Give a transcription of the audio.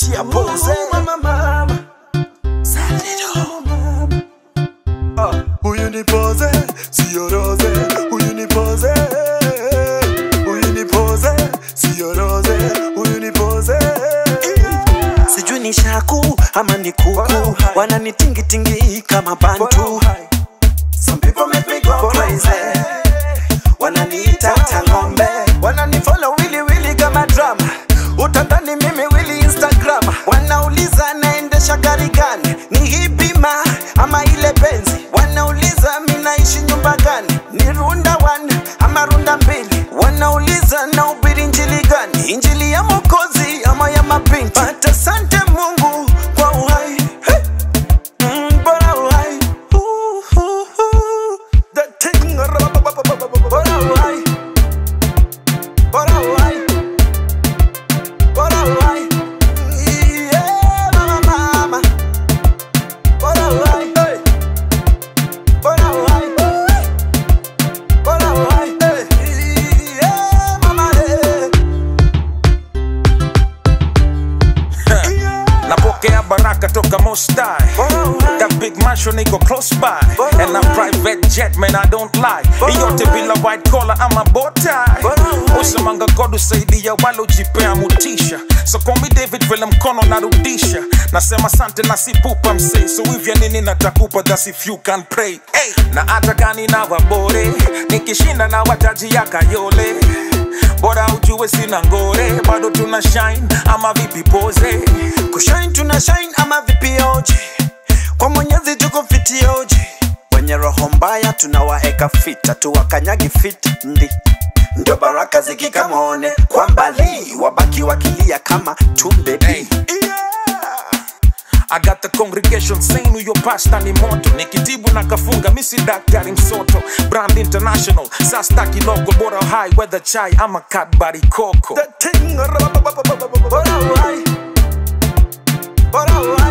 achia pose mama mama huyu ni pose sio rose huyu ni pose huyu ni pose sio rose huyu ni pose sijui ni shaku ama ni kuku wananitingitingi kama bantu Some people make me go crazy wananiita tangombe wananifollow wili wili kama drama utadhani mimi wili instagram wanauliza naendesha gari gani ni hipima ama ile benzi wanauliza mi naishi nyumba gani ni runda one ama runda mbili wanauliza na ubiri injili gani injili ya mokozi ama ya mapinti but asante mungu kwa uhai hey. Mm, bora uhai Ooh, ooh, ooh. The thing, bora uhai bora uhai bora uhai Yeah, mama, mama. Bora uhai, hey. Bora uhai, bora uhai, hey. Yeah, mama, yeah. napokea baraka toka mostai Bora uhai. That big mansion iko close by Bora And a uhai. private jet man I don't lie Bora Iyote uhai. bila white collar ama bow tie Bora uhai. Usemanga God usaidia wale ujipea mutisha So call me David vile mkono narudisha Nasema sante na sipupa msee So hivya nini natakupa that's if you can pray hey. Na hata gani na wabore Nikishinda na wataji ya kayole Bora ujue sina ngore Bado tuna shine ama vipi pose kushine tuna shine ama vipioji kwa mwenyezi tuko fitioji wenye roho mbaya tunawaeka fita tuwakanyagi fit ndi ndio baraka zikikamone kwa mbali wabaki wakilia kama tumbe Hey. I got the congregation saying huyo pasta ni moto nikitibu na kafunga misi daktari msoto brand international sastaki logo bora high weather chai ama kadbari koko The thing, bora uhai bora uhai